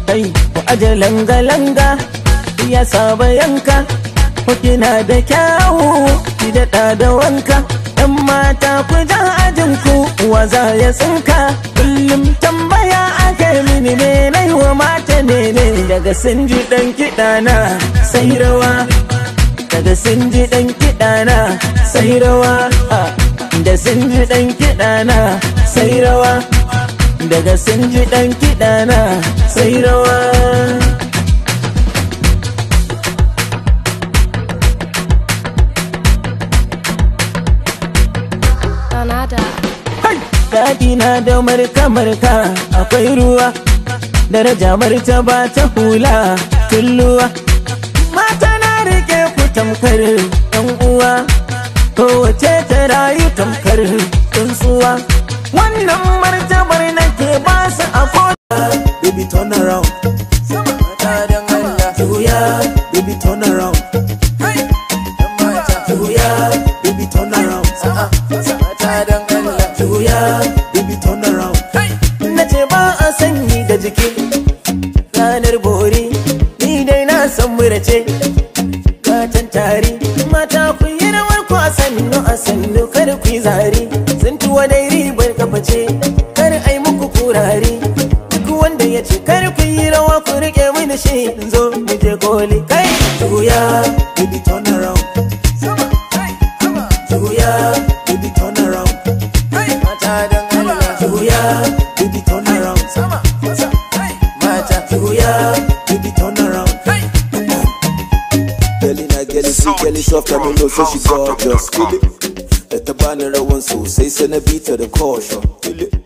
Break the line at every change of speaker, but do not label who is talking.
kai ku aje langa-langa ya saba yanka ku kina da kyawu ki daɗa da wanka ɗan mata ku ja ajin ku wa za ya tsinka kullum tambaya ake mini ne na wa mata ne ne daga sun ji ɗan kiɗa na sai rawa daga sun ji ɗan kiɗa na sai rawa da sun ji ɗan kiɗa na sai rawa daga sun ji ɗan kiɗa na sai rawa
Canada.
Daɗi na da marka-marka akwai ruwa Daraja martaba ta hula tulluwa Mata na rike ku tamkar ɗan uwa Kowace ta rayu tamkar tsuntsuwa Wannan martabar nake ba su a
Baby turn around, juya, baby turn around, juya, baby turn around, juya, baby turn around.
na ce ba a sanyi da jiki ranar bori ni dai na san murace gatan tari mata ku yi rawar ku a sannu a sannu kar ku yi zari sun tuwa dai ribar kafa ce kar ai muku kurare duk wanda ya ce kar ku yi rawa ku rike mini shi in zo mu je koli kai
Juya, baby turn around, juya, baby turn around,
mata dan Allah
juya, baby turn around,
mata
juya, baby turn around. Girlie na girlie sweet, girlie soft, I don't know so she gorgeous. Feel it? Da ta bani rawan sosai sai na bi ta da caution. Feel it?